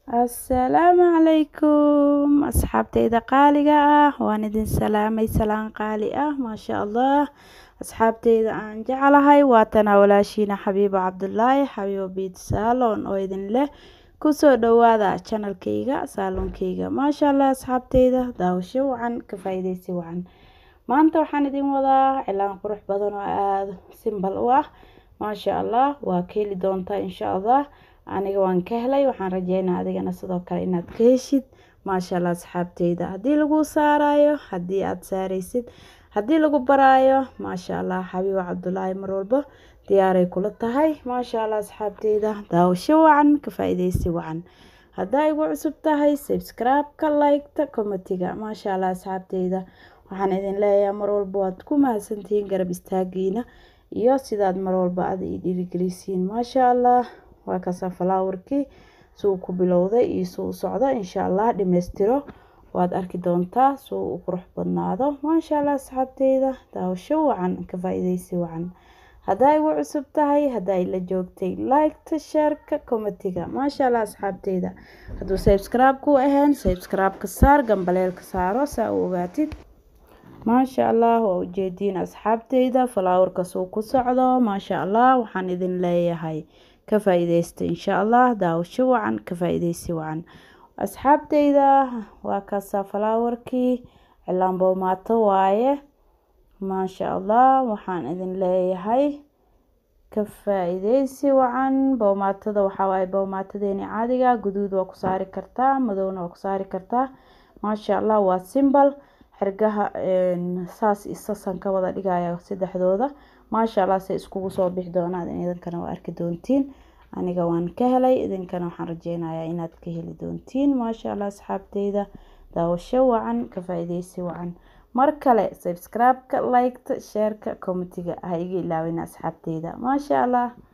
assalaamu calaykum asxaabtayda qaaliga ah waan idin salaamay salaan qaali ah maasha allah asxaabtayda aan jeclahay waatanaa walaashiina xabiibo cabdulaahi xabiibo biit saalon oo idin leh kusoo dhawaada janalkayga saaloonkayga maasha allah asxaabtayda daawasho wacan ka faa-ideysi wacan maanta waxaan idin wadaa cilaan qurux badan oo aada simbal u ah maasha allah waa ka heli doontaa insha allah aniga waan ka helay waxaan rajeynaa adigana sidoo kale inaad ka heshid maasha allah asxaabteyda haddii lagu saarayo haddii aada saareysid haddii lagu baraayo maasha allah xabiibo cabdulaahi mar walba diyaaray kula tahay maasha allah asxaabteyda daawasho wacan ka faa-ideysi wacan haddaa igu cusub tahay subscribe-ka like-ta commentiga maasha allah asxaabteyda waxaan idin leeyahay mar walba waad ku mahadsantihiin garab istaagiina iyo sidaad mar walba aada ii dhiirigelisiin maasha allah waa kasa falaawarkii suu ku bilowday iyo suu u socdo insha allah dhimeystiro waad arki doontaa suu u qurux badnaado maasha allah asxaabteyda daawasho wacan ka faa-ideysi wacan haddaa igu cusub tahay haddaa ila joogtay like-ta sheerka commentiga maasha allah asxaabteyda hadduu subscribe ku ahayn subscribe-ka saar gambaleelka saaro saa u ogaatid maasha allah waa ujeediin asxaabteyda falaawarkas uu ku socdo maasha allah waxaan idin leeyahay ka faa-ideysta insha allah daawasho wacan ka faa-ideysi wacan asxaabteyda waa kaasaa falaawarkii cilaan boomaato waaye maasha allah waxaan idin leeyahay ka faa-ideysi wacan boomaatada waxaa waaye boomaatadeeni caadiga guduud waa ku saari kartaa madowna waa ku saari kartaa maasha allah waa simbal xirgaha saas isasan ka wada dhigaya saddexdooda maasha allah se iskugu soo bixi doonaan idinkana waa arki doontiin aniga waan ka helay idinkana waxaan rajeynayaa inaad ka heli doontiin maasha allah asxaabteyda daawasho wacan ka faa-ideysi wacan mar kale subscribe-ka like-ta sheerka commentiga ha iga ilaawin asxaabteyda maasha allah